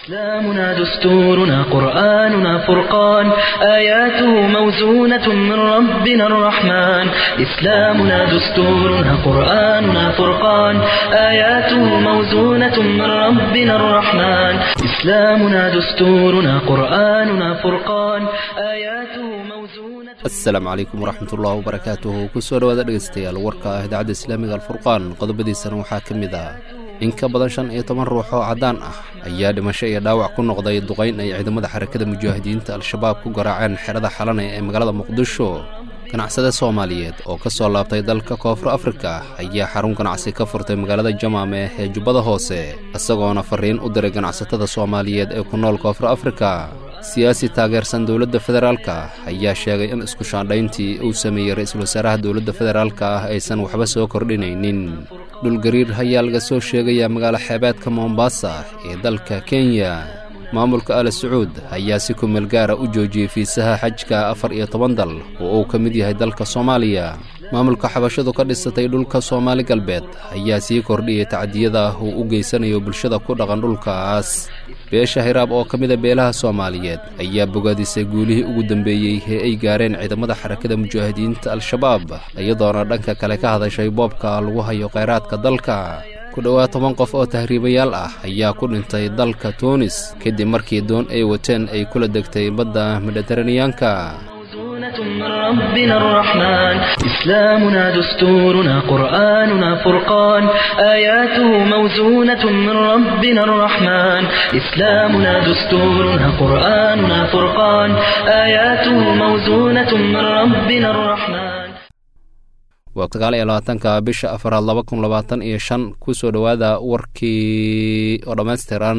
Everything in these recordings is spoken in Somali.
إسلامنا دستورنا قرآننا فرقان آياته موزونة من ربنا الرحمن إسلامنا دستورنا قرآننا فرقان آياته موزونة من ربنا الرحمن إسلامنا دستورنا قرآننا فرقان آياته موزونة asalaamu calaykum waraxmatullahi wabarakaatuhu kusoo dhowaada dhegeystayaal warka ah idaacadda islaamiga alfurqaan qodobadiisana waxaa ka mid ah in ka badan shan iyo toban ruux oo caddaan ah ayaa dhimasho iyo dhaawac ku noqday duqayn ay ciidamada xarakada mujaahidiinta al-shabaab ku garaaceen xerada xalane ee magaalada muqdisho ganacsade soomaaliyeed oo ka soo laabtay dalka koonfur afrika ayaa xarun ganacsi ka furtay magaalada jamaame ee jubbada hoose isagoona fariin u diray ganacsatada soomaaliyeed ee ku nool koonfur afrika siyaasi taageersan dowladda federaalka ayaa sheegay in isku shaandhayntii uu sameeyey ra-iisul wasaaraha dowladda federaalka ah aysan waxba soo kordhinaynin dhulgariir ayaa laga soo sheegayaa magaalo xeebeedka mombasa ee dalka kenya maamulka ali sacuud ayaa si kumeel gaara u joojiyey fiisaha xajka afar iyo toban dal oo uu ka mid yahay dalka soomaaliya maamulka xabashadu ka dhisatay dhulka soomaali galbeed ayaa sii kordhiyey tacdiyada uu u geysanayo bulshada ku dhaqan dhulkaas beesha hiraab oo ka mida beelaha soomaaliyeed ayaa bogaadisay guulihii ugu dambeeyey ee ay gaareen ciidamada xarakada mujaahidiinta al-shabaab iyadoona dhanka kale ka hadashay boobka lagu hayo kheyraadka dalka ku dhowaad toban qof oo tahriibayaal ah ayaa ku dhintay dalka tuunis kadib markii doon ay wateen ay kula degtay badda mediteraneyaanka موزونة من ربنا الرحمن إسلامنا دستورنا قرآننا فرقان آياته موزونة من ربنا الرحمن إسلامنا دستورنا قرآننا فرقان آياته موزونة من ربنا الرحمن waa sagaal iyo labaatanka bisha afaraad laba kun labaatan iyo shan kusoo dhowaada warkii oo dhammaystiran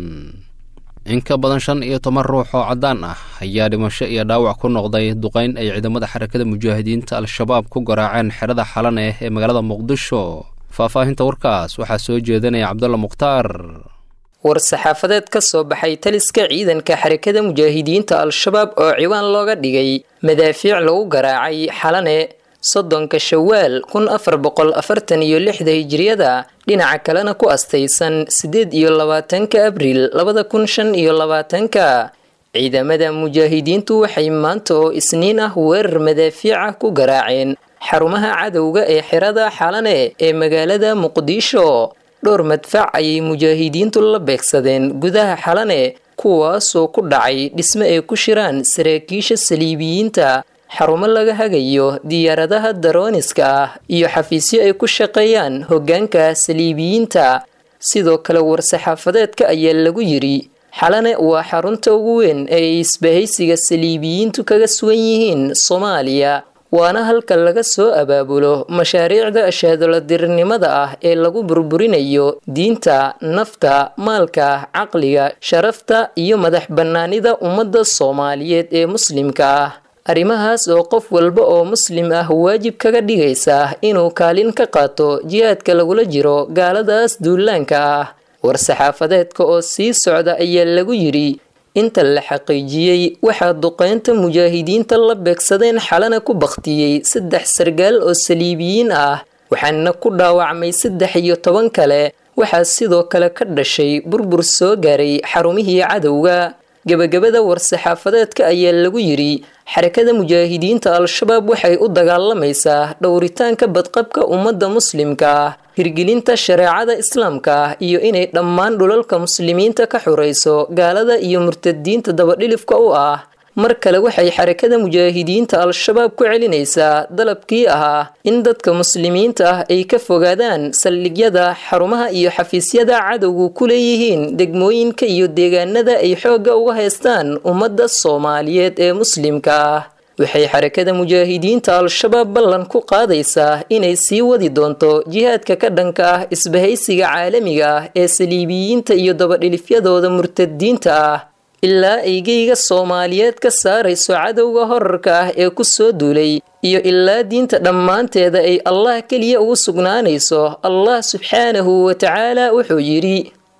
in ka badan shan iyo toban ruux oo caddaan ah ayaa dhimasho iyo dhaawac ku noqday duqayn ay ciidamada xarakada mujaahidiinta al-shabaab ku garaaceen xerada xalane ee magaalada muqdisho faahfaahinta warkaas waxaa soo jeedinaya cabdulla mukhtaar war-saxaafadeed ka soo baxay taliska ciidanka xarakada mujaahidiinta al-shabaab oo ciwaan looga dhigay madaafiic lagu garaacay xalane soddonka shawaal kun afar boqol afartan iyo lixda hijiriyada dhinaca kalena ku astaysan siddeed iyo labaatanka abriil labada kun shan iyo labaatanka ciidamada mujaahidiintu waxay maanta oo isniin ah weerar madaafiica ku garaaceen xarumaha cadowga ee xerada xalane ee magaalada muqdisho dhowr madfac ayay mujaahidiintu la beegsadeen gudaha xalane kuwaasoo ku dhacay dhisme ay ku shiraan saraakiisha saliibiyiinta xarumo laga hagayo diyaaradaha darooniska ah iyo xafiisyo ay ku shaqeeyaan hoggaanka saliibiyiinta sidoo kale war-saxaafadeedka ayaa lagu yidhi xalane waa xarunta ugu weyn ee ay isbahaysiga saliibiyiintu kaga sugan yihiin soomaaliya waana halka laga soo abaabulo mashaariicda ashaadoladirnimada ah ee lagu burburinayo diinta nafta maalka caqliga sharafta iyo madax bannaanida ummadda soomaaliyeed ee muslimka ah arrimahaas oo qof walba oo muslim ah waajib kaga dhigaysa inuu kaalin ka qaato jihaadka lagula jiro gaaladaas duulaanka ah war-saxaafadeedka oo sii socda ayaa lagu yidhi inta la xaqiijiyey waxaa duqeynta mujaahidiinta la beegsadeen xalana ku bakhtiyey saddex sargaal oo saliibiyiin ah waxaana ku dhaawacmay saddex iyo toban kale waxaa sidoo kale ka dhashay burbur soo gaaray xarumihii cadowga gebagabada war-saxaafadeedka ayaa lagu yidhi xarakada mujaahidiinta al-shabaab waxay u dagaalamaysaa dhowritaanka badqabka ummadda muslimka ah hirgelinta shareecada islaamka ah iyo inay dhammaan dhulalka muslimiinta ka xurayso gaalada iyo murtadiinta dabadhilifka u ah mar kale waxay xarakada mujaahidiinta al-shabaab ku celinaysaa dalabkii ahaa in dadka muslimiinta ah ay ka fogaadaan saldhigyada xarumaha iyo xafiisyada cadowgu ku leeyihiin degmooyinka iyo deegaanada ay xoogga uga haystaan ummadda soomaaliyeed ee muslimka ah waxay xarakada mujaahidiinta al-shabaab ballan ku qaadaysaa inay sii wadi doonto jihaadka ka dhanka ah isbahaysiga caalamiga ah ee saliibiyiinta iyo dabadhilifyadooda murtadiinta ah ilaa aygeyga soomaaliyeed ka saarayso cadowga horarka ah ee ku soo duulay iyo ilaa diinta dhammaanteeda ay allah keliya ugu sugnaanayso allah subxaanahu wa tacaala wuxuu yidhi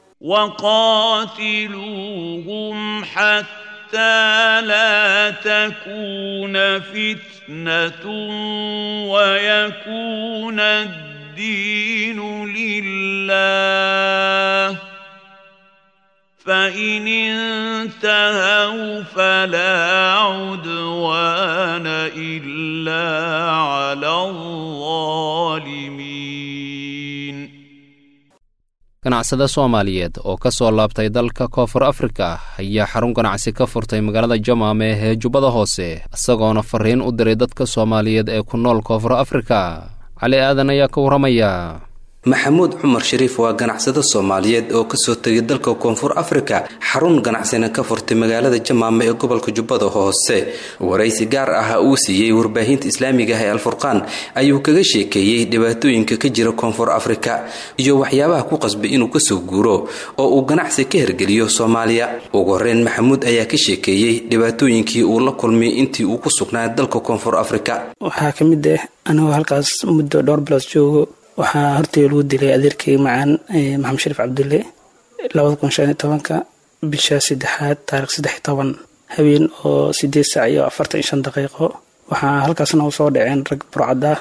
وقاتلوهم حتى لا تكون فتنة ويكون الدين لله فإن انتهوا فلا عدوان إلا على الظالمين ganacsade soomaaliyeed oo ka soo laabtay dalka koonfur afrika ayaa xarun ganacsi ka furtay magaalada jamaame ee jubbada hoose isagoona fariin u diray dadka soomaaliyeed ee ku nool koonfur afrika cali aadan ayaa ka warramaya maxamuud cumar shariif waa ganacsado soomaaliyeed oo kasoo tegay dalka koonfur afrika xarun ganacsina ka furtay magaalada jamaame ee gobolka jubbada hoose waraysi gaar ah uu siiyey warbaahinta islaamiga ah ee alfurqaan ayuu kaga sheekeeyey dhibaatooyinka ka jira koonfur afrika iyo waxyaabaha ku qasbay inuu kasoo guuro oo uu ganacsi ka hergeliyo soomaaliya ugu horeyn maxamuud ayaa ka sheekeeyey dhibaatooyinkii uu la kulmay intii uu ku sugnaa dalka koonfur afrika waxaa ka mid ah anigoo halkaas muddo dhowr bilood joogo waxaa hortay lagu dilay adeerkay macaan maxamed shariif cabdulle labada kun shan iyo tobanka bisha saddexaad taarikh saddex iyo toban habeen oo sideed saac iyo afartan iyo shan daqiiqo waxaa halkaasna u soo dhaceen rag burcad ah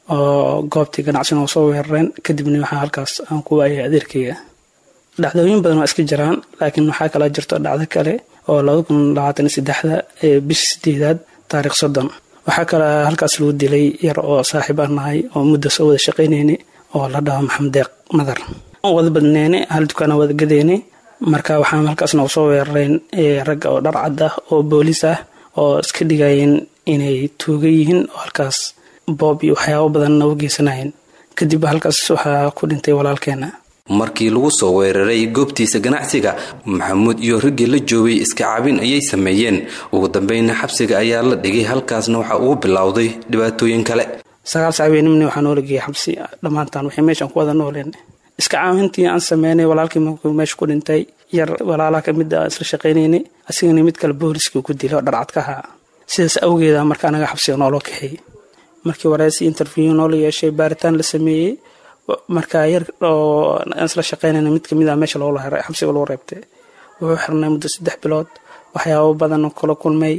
oo goobtii ganacsina u soo weerareen kadibna waxaa halkaas aan ku waayay adeerkayga dhacdooyin badan waa iska jiraan laakiin waxaa kala jirto dhacdo kale oo labada kun labaatan iyo saddexda ee bisha sideedaad taarikh soddon waxaa kale halkaas lagu dilay yar oo saaxiib aan nahay oo muddo soo wada shaqaynayna oo la dhaho maxamed deeq madar wada badneyne hal dukaana wada gadeyne marka waxaan halkaasna usoo weerareen ragga oo dhar cad ah oo booliis ah oo iska dhigayeen inay tuuga yihiin oo halkaas boob iyo waxyaabo badan nooga geysanayeen kadib halkaas waxaa ku dhintay walaalkeena markii lagu soo weeraray goobtiisa ganacsiga maxamuud iyo raggii la joogay iska cabin ayay sameeyeen ugu dambeynna xabsiga ayaa la dhigay halkaasna waxaa ugu bilowday dhibaatooyin kale sagaal saabeennimni waxaa noola geeyay xabsi dhammaantaan waxay meeshaan ku wada nooleen iska caawintii aan sameynay walaalkii markuu meesha ku dhintay yar walaalaha ka mid a isla shaqaynaynay asigana mid kale booliskii ku dilay oo dharcad ka ahaa sidaas awgeeda marka anaga xabsiga nooloo kaxeeyey markii wareysi interview noola yeeshay baaritaan la sameeyey markaa yar oo isla shaqaynayna mid kamid a meesha loola heray xabsiga lagu reebtay wuxuu xirnay muddo saddex bilood waxyaabo badan kala kulmay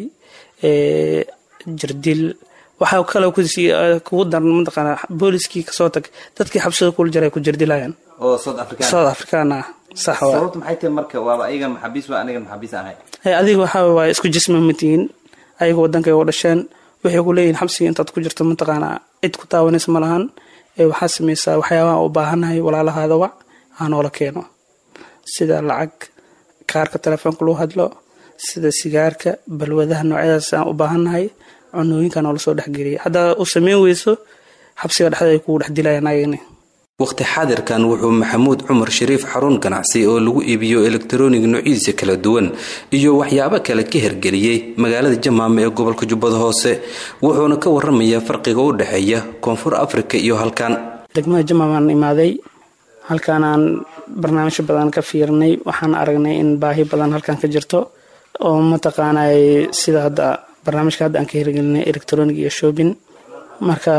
jirdil waxaa kale kugu daran mataqaana booliskii kasoo tag dadkii xabsiga kula jiray ku jirdilayaan oo south african south african ah sax waa sababtu maxay tahay marka waaba ayagan maxaabiis waa anigan maxaabiis ahay adiga waxaa waa isku jisma matihiin ayaga wadankay u dhasheen waxay ku leeyihin xabsiga intaad ku jirto mataqaana cid ku taawanaysa ma lahan waxaa sameysaa waxyaabaha u baahannahay walaalahaada wac hanoola keeno sida lacag kaarka telefoonka lagu hadlo sida sigaarka balwadaha noocyadaas aan u baahannahay cunooyinka noola soo dhexgeliya haddaa u sameyn weyso xabsiga dhexda ay kugu dhex dilayaan ayagani waqti xaadirkan wuxuu maxamuud cumar shariif xarun ganacsi oo lagu iibiyo elektaroonig noocyadiisa kala duwan iyo waxyaabo kale ka hergeliyey magaalada jamaame ee gobolka jubbada hoose wuxuuna ka waramayaa farqiga u dhexeeya koonfur afrika iyo halkan degmada jamaamaan imaaday halkaanaan barnaamijyo badan ka fiirnay waxaan aragnay in baahi badan halkan ka jirto oo mataqaanay sida hadda barnaamijka hadda aan ka hirgelinay electronic iyo shopping marka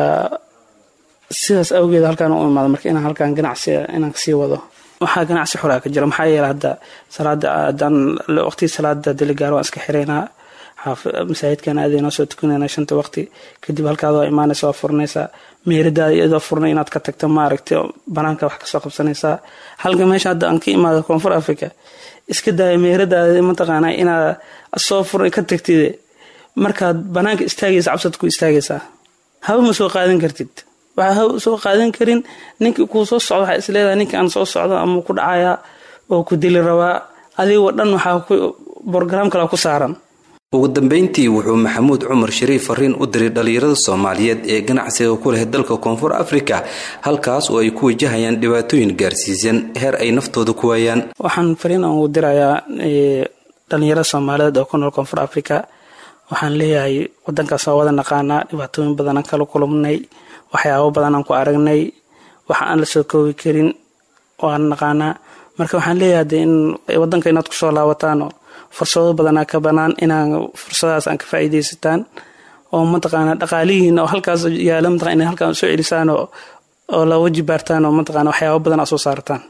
sidaas awgeed halkaan u imaado marka inaan halkaan ganacsi inaan kasii wado waxaa ganacsi xoraa ka jira maxaa yeele hadda salaada adaan waqtigii salaada diligaar waan iska xiraynaa masaajidkan aadaynoo soo tukanayna shanta waqti kadib halkaad waa imaanaysa waa furanaysaa meeradaada iyadoo furnay inaad ka tagto maaragtay banaanka wax kasoo qabsanaysaa halka meesha hadda aan ka imaado koonfur africa iska daaya meeradaada mataqaanaa inaad soo furnay ka tagtid markaad banaanka istaagaysa cabsad ku istaagaysaa haba ma soo qaadan kartid waxaa haba soo qaadan karin ninkii kuu soo socdo waxaa isleedahay ninka aan soo socdo ama ku dhacayaa oo ku dili rabaa adigoo dhan waxaa borogaraam kale ku saaran ugu dambeyntii wuxuu maxamuud cumar shariif fariin u diray dhalinyarada soomaaliyeed ee ganacsiga ku leh dalka koonfur afrika halkaas oo ay ku wajahayaan dhibaatooyin gaarsiisan heer ay naftooda ku waayaan waxaan fariin aan ugu dirayaa dhalinyarada soomaaliyeed oo ku nool koonfur afrika waxaan leeyahay wadankaas waa wada naqaanaa dhibaatooyin badanaan kala kulumnay waxyaabo badanaan ku aragnay waxa aan la soo koobi karin waan naqaanaa marka waxaan leeyahay de in wadanka inaad kusoo laabataano fursado badanaa ka banaan inaan fursadahaas aan ka faa'iidaysataan oo mataqaana dhaqaalihiin oo halkaas yaala mataqana inay halkaan soo celisaan oo oo la waji baartaan oo mataqana waxyaabo badan aa soo saartaan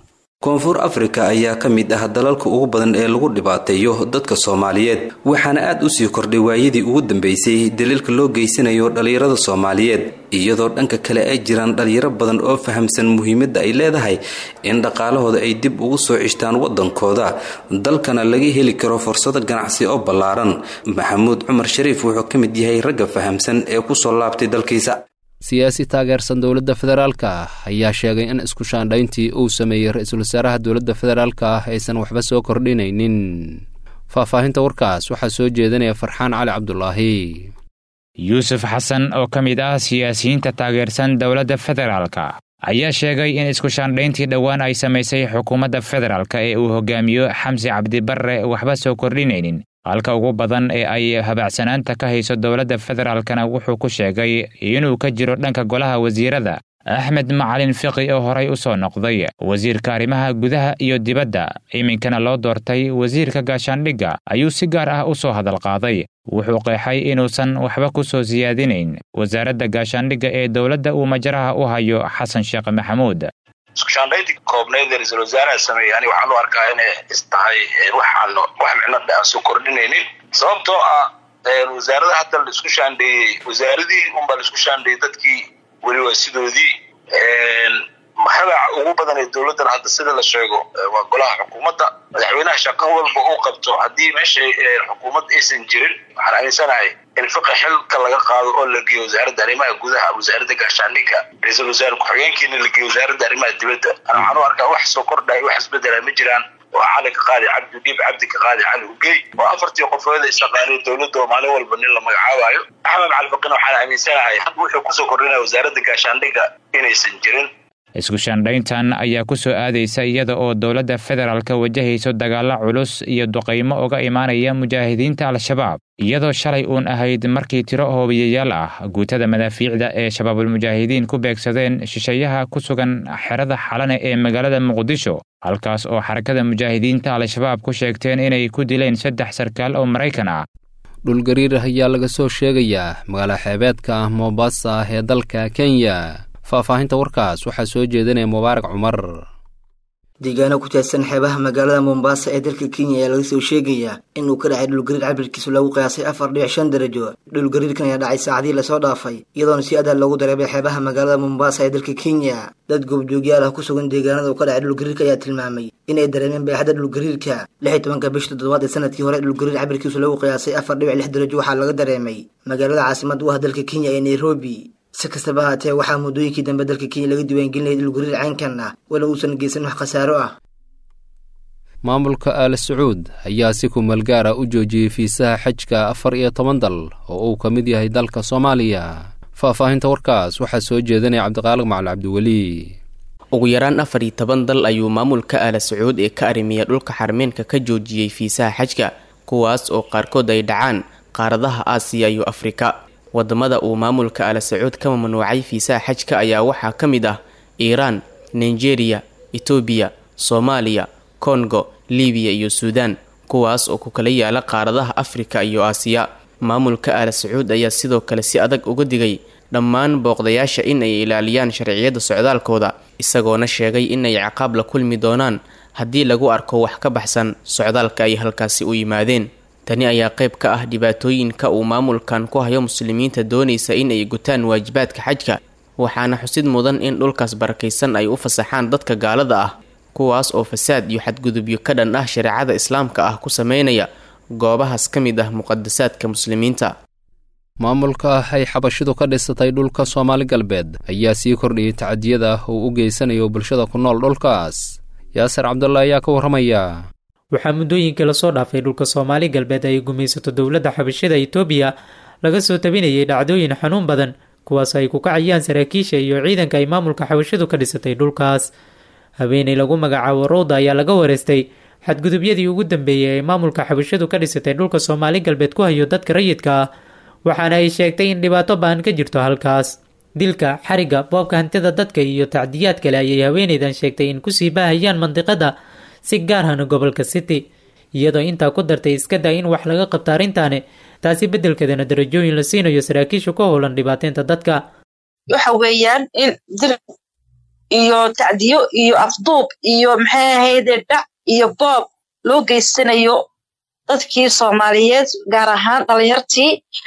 koonfur afrika ayaa ka mid ah dalalka ugu badan ee lagu dhibaateeyo dadka soomaaliyeed waxaana aad usii kordhay waayadii ugu dambeysay daliilka loo geysanayo dhallinyarada soomaaliyeed iyadoo dhanka kale ay jiraan dhalinyaro badan oo fahamsan muhiimadda ay leedahay in dhaqaalahooda ay dib ugu soo cishtaan waddankooda dalkana laga heli karo fursado ganacsi oo ballaaran maxamuud cumar shariif wuxuu ka mid yahay ragga fahamsan ee kusoo laabtay dalkiisa siyaasi taageersan dowladda federaalka ah ayaa sheegay in isku shaandhayntii uu sameeyey ra-iisul wasaaraha dowladda federaalka ah aysan waxba soo kordhinaynin faahfaahinta warkaas waxaa soo jeedinaya farxaan cali cabdulaahi yuusuf xasan oo ka mid ah siyaasiyiinta taageersan dowladda federaalka ayaa sheegay in isku shaandhayntii dhowaan ay samaysay xukuumadda federaalka ee uu hogaamiyo xamsi cabdibarre waxba soo kordhinaynin halka ugu badan ee ay habaacsanaanta ka hayso dowladda federaalkana wuxuu ku sheegay inuu ka jiro dhanka golaha wasiirada axmed macalin fiqi oo horay u soo noqday wasiirka arrimaha gudaha iyo dibadda iminkana loo doortay wasiirka gaashaandhigga ayuu si gaar ah u soo hadalqaaday wuxuu qeexay inuusan waxba ku soo siyaadinayn wasaaradda gaashaandhigga ee dowladda uu majaraha u hayo xasan sheekh maxamuud iskushaandhayntii koobneyd ee ra-iisul wasaaraha sameeyey ani waxaan u arkaa inay is tahay waxaan wax micno aan soo kordhinaynin sababtoo ah wasaarada hadda la isku shaandheeyey wasaaradii unbaa la isku shaandheeyey dadkii weli waa sidoodii magaca ugu badan ee dowladdan hadda sida la sheego waa golaha xukuumadda madaxweynaha shaqo walba uu qabto haddii meesha xukuumad aysan jirin waxaan aaminsanahay in fiqi xilka laga qaado oo la geeyo wasaaradda arrimaha gudaha wasaaradda gaashaandhigga ra-iisul wasaare ku-xigeenkiina la geeyo wasaaradda arrimaha dibadda waxaan u arkaa wax soo kordhay wax isbedela ma jiraan waa cali ka qaadi cabdi dhiib cabdi ka qaadi cali ugey oo afartii qofooda isaqaaniyo dowladda oo maalin walba nin la magacaabayo axmed califaqina waxaan aaminsanahay had wuxuu kusoo kordhinaya wasaaradda gaashaandhigga inaysan jirin isku shaandhayntan ayaa ku soo aadaysa iyada oo dowladda federaalka wajahayso dagaallo culus iyo duqaymo uga imaanaya mujaahidiinta al-shabaab iyadoo shalay uun ahayd markii tiro hoobiyayaal ah guutada madaafiicda ee shabaabulmujaahidiin ku beegsadeen shisheeyaha ku sugan xerada xalane ee magaalada muqdisho halkaas oo xarakada mujaahidiinta al-shabaab ku sheegteen inay ku dileen saddex sarkaal oo maraykan ah dhulgariir ayaa laga soo sheegayaa magaalo xeebeedka mombasa ee dalka kenya faahfaahinta warkaas waxaa soo jeedinaya mubaarak cumar deegaano ku taadsan xeebaha magaalada mombasa ee dalka kenya ayaa laga soo sheegayaa inuu ka dhacay dhulgariir cabirkiisu lagu qiyaasay afar dhibic shan darajo dhulgariirkan ayaa dhacay saacadii lasoo dhaafay iyadoona si adaa loogu dareebay xeebaha magaalada mombasa ee dalka kenya dad goobjoogyaal ah ku sugan deegaanada uu ka dhacay dhulgariirka ayaa tilmaamay inay dareemeen baaxadda dhulgariirka lix iyo tobanka bisha toddobaad ee sanadkii hore dhulgariir cabirkiisu lagu qiyaasay afar dhibic lix darajo waxaa laga dareemay magaalada caasimada u ah dalka kenya ee nairobi si kastaba haatee waxaa muddooyinkii dambe dalka kenya laga diiwaangelinayay dhulgariir caynkan ah wala uusan geysan wax khasaaro ah maamulka aal sacuud ayaa si kumal gaara u joojiyey fiisaha xajka afar iyo toban dal oo uu ka mid yahay dalka soomaaliya faahfaahinta warkaas waxaa soo jeedinaya cabdiqaalig macali cabdiweli ugu yaraan afar iyo toban dal ayuu maamulka aala sacuud ee ka arrimiya dhulka xarmeenka ka joojiyey fiisaha xajka kuwaas oo qaarkood ay dhacaan qaaradaha aasiya iyo afrika wadamada uu maamulka aala sacuud ka mamnuucay fiisaha xajka ayaa waxaa ka mid ah iiraan nigeria etoobiya soomaaliya kongo libiya iyo suudaan kuwaas oo ku kala yaala qaaradaha afrika iyo aasiya maamulka aala sacuud ayaa sidoo kale si adag uga digay dhammaan booqdayaasha in ay ilaaliyaan sharciyada socdaalkooda isagoona sheegay inay ciqaab la kulmi doonaan haddii lagu arko wax ka baxsan socdaalka ay halkaasi u yimaadeen tani ayaa qayb ka ah dhibaatooyinka uu maamulkan ku hayo muslimiinta doonaysa in ay gutaan waajibaadka xajka waxaana xusid mudan in dhulkaas barakaysan ay u fasaxaan dadka gaalada ah kuwaas oo fasaad iyo xadgudubyo ka dhan ah shareecada islaamka ah ku sameynaya goobahaas ka mid ah muqadasaadka muslimiinta maamulka ay xabashidu ka dhisatay dhulka soomaali galbeed ayaa sii kordhiyey tacadiyada uu u geysanayo bulshada ku nool dhulkaas yaasir cabdulla ayaa ka warramaya waxaa muddooyinkii lasoo dhaafay dhulka soomaali galbeed ay gumaysato dowladda xabashida itoobiya laga soo tabinayay dhacdooyin xanuun badan kuwaas ay ku kacayaan saraakiisha iyo ciidanka ay maamulka xabashidu ka dhisatay dhulkaas haweeney lagu magacaabo rowda ayaa laga wareystay xadgudubyadii ugu dambeeyey ee maamulka xabashidu ka dhisatay dhulka soomaali galbeed ku hayo dadka rayidka ah waxaana ay sheegtay in dhibaato baan ka jirto halkaas dilka xariga boobka hantida dadka iyo tacdiyaad kale ayay haweeneydan sheegtay in kusii baahayaan mandiqada si gaar ahna gobolka city iyadoo intaa ku dartay iska daa in wax laga qabto arrintaani taasi beddelkeedana darajooyin la siinayo saraakiisha ku howlan dhibaateynta dadka waxa weeyaan in dil iyo tacdiyo iyo afduub iyo maxay ahayde dhac iyo boob loo geysanayo dadkii soomaaliyeed gaar ahaan dhalinyartii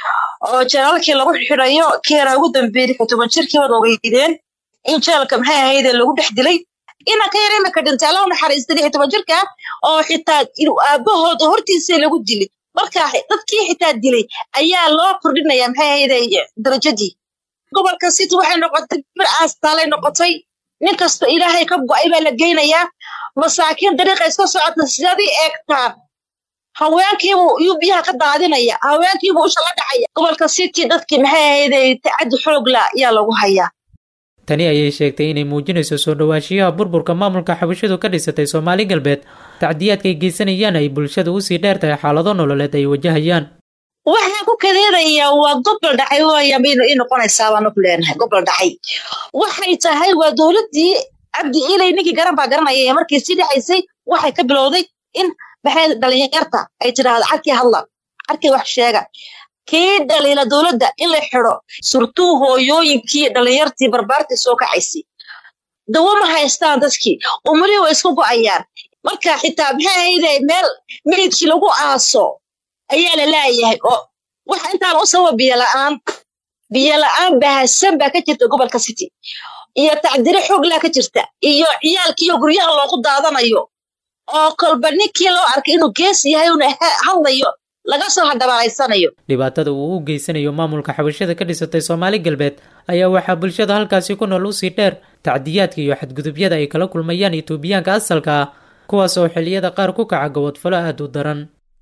oo jeelaalkii lagu xidhayo keeraa ugu dambeeyey lix iyo toban jirkii wad ogeydeen in jeelka maxay ahayde lagu dhex dilay inanka yar imika dhintay alla u naxariista lix iyo toban jirka oo xitaa aabahooda hortiisa lagu dilay marka dadkii xitaa dilay ayaa loo kordhinaya maxay ahayde darajadii gobolka city waxay noqotay bir aastaalay noqotay nin kasta ilaahay ka go'ay baa la geynayaa masaakiin dariiqa iska socota sidadii eegtaan haweenkiibuu iyuu biyaha ka daadinaya haweenkiibuu usha la dhacaya gobolka city dadkii maxay ahayday tacaddi xoogla ayaa lagu hayaa tani ayay sheegtay inay muujinayso soo dhowaanshiyaha burburka maamulka xabashidu ka dhisatay soomaali galbeed tacdiyaadka ay geysanayaan ay bulshada usii dheer tahay xaalado nololeed ay wajahayaan waxaan ku kadeedayaa waa gobol dhacay waaya i noqonaysaa baanu ku leenahay gobol dhacay waxay tahay waa dowladdii cabdi ilay ninkii garan baa garanaya ee markii sii dhacaysay waxay ka bilowday in maxay dhalinyarta ay tidhaahdo carkii hadla carkii wax sheega kii dhaliila dowladda in la xidho surtuu hooyooyinkii dhalinyartii barbaartii soo kacaysay dawo ma haystaan dadkii umulihii way isku go'ayaan marka xitaa maxay ahayde meel meydkii lagu aaso ayaa la laayahay oo waxa intaan u sababa biyola'aan biyola'aan bahasan baa ka jirta gobolka city iyo tacdiro xooglaa ka jirta iyo ciyaalkiiyo guryaha loogu daadanayo oo kolba ninkii loo arkay inuu gees yahay una hadlayo laga soo hadhabaalaysanayo dhibaatada uu u geysanayo maamulka xabashada ka dhisatay soomaali galbeed ayaa waxaa bulshada halkaasi ku nool usii dheer tacdiyaadka iyo xadgudubyada ay kala kulmayaan etoobiyaanka asalka ah kuwaas oo xilliyada qaar ku kaca gobodfalo aad u daran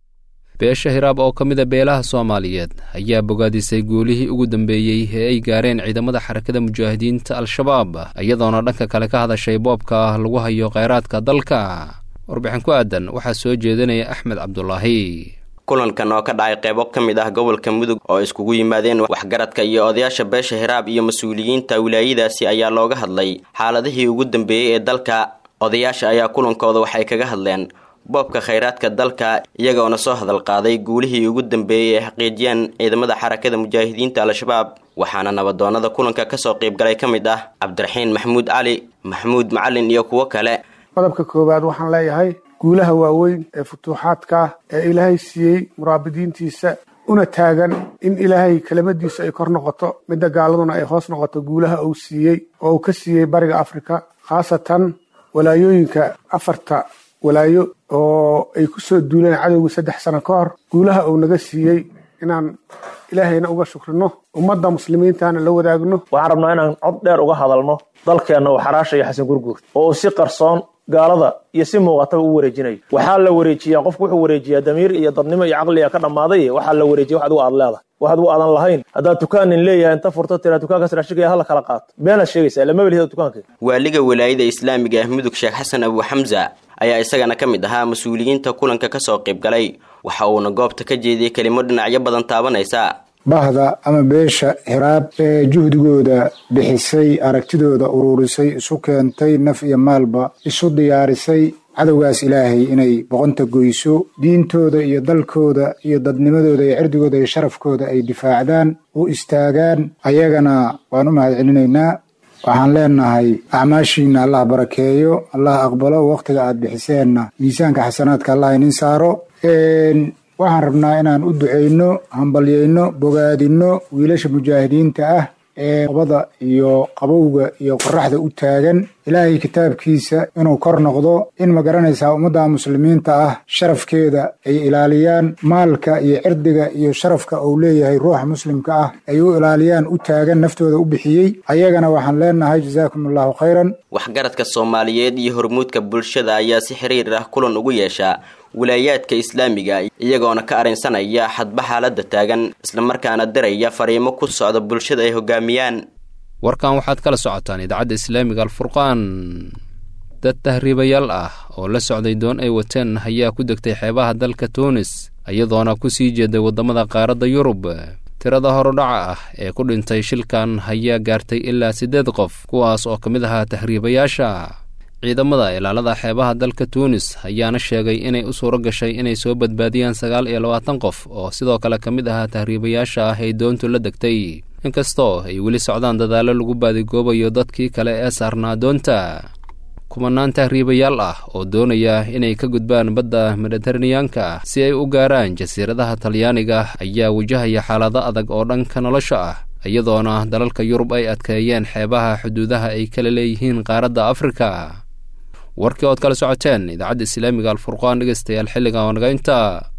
beesha hiraab oo ka mida beelaha soomaaliyeed ayaa bogaadisay guulihii ugu dambeeyey ee ay gaareen ciidamada xarakada mujaahidiinta al-shabaab iyadoona dhanka kale ka hadashay boobka lagu hayo kheyraadka dalka warbixin ku aadan waxaa soo jeedinaya axmed cabdulaahi kulankan oo ka dhacay qeybo ka mid ah gobolka mudug oo iskugu yimaadeen waxgaradka iyo odayaasha beesha hiraab iyo mas-uuliyiinta wilaayadaasi ayaa looga hadlay xaaladihii ugu dambeeyey ee dalka odayaasha ayaa kulankooda waxay kaga hadleen boobka khayraadka dalka iyagoona soo hadal qaaday guulihii ugu dambeeyey ee xaqiijiyeen ciidamada xarakada mujaahidiinta al-shabaab waxaana nabadoonada kulanka kasoo qeybgalay ka mid ah cabdiraxiin maxamuud cali maxamuud macalin iyo kuwo kale qodobka koowaad waxaan leeyahay guulaha waaweyn ee futuuxaadka ee ilaahay siiyey muraabidiintiisa una taagan in ilaahay kelimadiisa ay kor noqoto midda gaaladuna ay hoos noqoto guulaha uu siiyey oo uu ka siiyey bariga afrika khaasatan walaayooyinka afarta walaayo oo ay ku soo duuleen cadowga saddex sano ka hor guulaha uu naga siiyey inaan ilaahayna uga shukrino ummadda muslimiintana la wadaagno waxaan rabnaa inaan cod dheer uga hadalno dalkeenna uu xaraashaya xasan gurguur oo uu si qarsoon gaalada iyo si muuqataba u wareejinayo waxaa la wareejiyaa qofku wuxuu wareejiyaa damiir iyo dadnimo iyo caqliga ka dhammaaday waxaa la wareejiya wax adigu aad leedahay wax adigu aadan lahayn haddaad dukaanin leeyahay inta furto tiraa dukaankaas raashigaya hala kala qaato beenaad sheegaysaa lama welihida dukaanka waaliga walaayada islaamiga ah mudug sheekh xasan abu xamza ayaa isagana ka mid ahaa mas-uuliyiinta kulanka kasoo qaybgalay waxa uuna goobta ka jeediyey kelimo dhinacyo badan taabanaysa bahda ama beesha hiraab ee juhdigooda bixisay aragtidooda uruurisay isu keentay naf iyo maalba isu diyaarisay cadowgaas ilaahay inay boqonta goyso diintooda iyo dalkooda iyo dadnimadooda iyo cirdigooda iyo sharafkooda ay difaacdaan u istaagaan ayagana waan u mahadcelinaynaa waxaan leenahay acmaashiina allah barakeeyo allah aqbalo wakhtiga aad bixiseenna miisaanka xasanaadka allah inin saaro waxaan rabnaa inaan u duceyno hambalyeyno bogaadinno wiilasha mujaahidiinta ah ee qabada iyo qabowga iyo qoraxda u taagan ilaahay kitaabkiisa inuu kor noqdo in ma garanaysaa ummadda muslimiinta ah sharafkeeda ay ilaaliyaan maalka iyo cirdiga iyo sharafka uu leeyahay ruuxa muslimka ah ay u ilaaliyaan u taagan naftooda u bixiyey ayagana waxaan leenahay jazaakum allahu khayran waxgaradka soomaaliyeed iyo hormuudka bulshada ayaa si xiriir ah kulan ugu yeeshaa wilaayaadka islaamiga iyagoona ka arrinsanaya xadba xaaladda taagan islamarkaana diraya fariimo ku socda bulshada ay hogaamiyaan warkan waxaad kala socotaan idaacadda islaamiga alfurqaan dad tahriibayaal ah oo la socday doon ay wateen ayaa ku degtay xeebaha dalka tuunis iyadoona ku sii jeeday waddamada qaaradda yurub tirada horudhaca ah ee ku dhintay shilkan ayaa gaartay ilaa siddeed qof kuwaas oo ka mid ahaa tahriibayaasha ciidamada ilaalada xeebaha dalka tuunis ayaana sheegay inay u suuro gashay inay soo badbaadiyaan sagaal iyo labaatan qof oo sidoo kale ka mid ahaa tahriibayaasha ah ay doontu la degtay inkastoo ay weli socdaan dadaallo lagu baadigoobayo dadkii kale ee saarnaa doonta kumanaan tahriibayaal ah oo doonaya inay ka gudbaan badda mediteraneanka si ay u gaaraan jasiiradaha talyaaniga ayaa wajahaya xaalado adag oo dhanka nolosha ah iyadoona dalalka yurub ay adkeeyeen xeebaha xuduudaha ay kala leeyihiin qaaradda afrika warkii ood kala socoteen idaacadda islaamiga alfurqaan dhegeystayaal xilligan oo naga inta